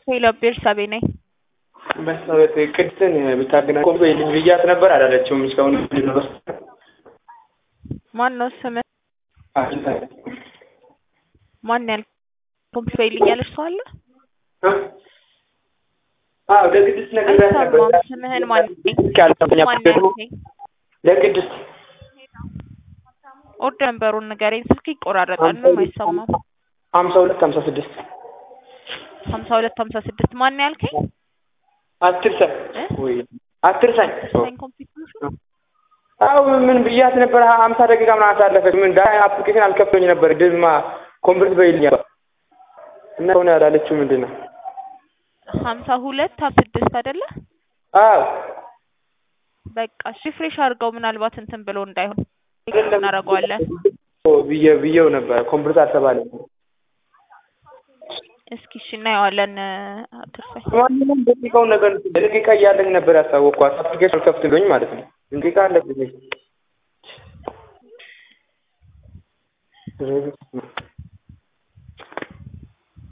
ሄሎ ቤርሳቤ ነኝ። በሰበት ቅድስትን ብታገናኝ ኮምፕ ልጅ ብያት ነበር አላለችውም። እስካሁን ማን ነው ስምህ? ማን ያል ኮምፕ ይልኛለች ሰው አለ? አዎ ለቅድስት ነግሬያት ነበር። አልሰማም። ስምህን ማን ማን ያልከኝ? ለቅድስት ኦርደር ነንበሩን ንገረኝ። ስልክ ይቆራረጣል ነው አይሰማም። ሀምሳ ሁለት ሀምሳ ስድስት ሀምሳ ሁለት ሀምሳ ስድስት ማን ያልከኝ? አትርሳኝ ወይ አትርሳኝ። ሳይን ኮምፒውተር አዎ ምን ብያት ነበር? ሀምሳ ደቂቃ ምናምን አሳለፈች። ምን ዳ አፕሊኬሽን አልከፍቶኝ ነበር ድማ ኮምፕሊት በይልኝ እና ሆነ ያላለችው ምንድን ነው? ሀምሳ ሁለት ሀምሳ ስድስት አይደለ? አዎ በቃ ሪፍሬሽ አድርገው ምናልባት እንትን ብሎ እንዳይሆን እናደርገዋለን። ብዬ ብዬው ነበር ኮምፕሊት አልተባለም። እስኪ እሺ እናየዋለን። አትርሳኝ። ማንኛውም ደቂቃውን ነገር ደቂቃ እያለኝ ነበር ያሳወቅኳት አፕሊኬሽን አልከፍትልኝ ማለት ነው። ደቂቃ አለብኝ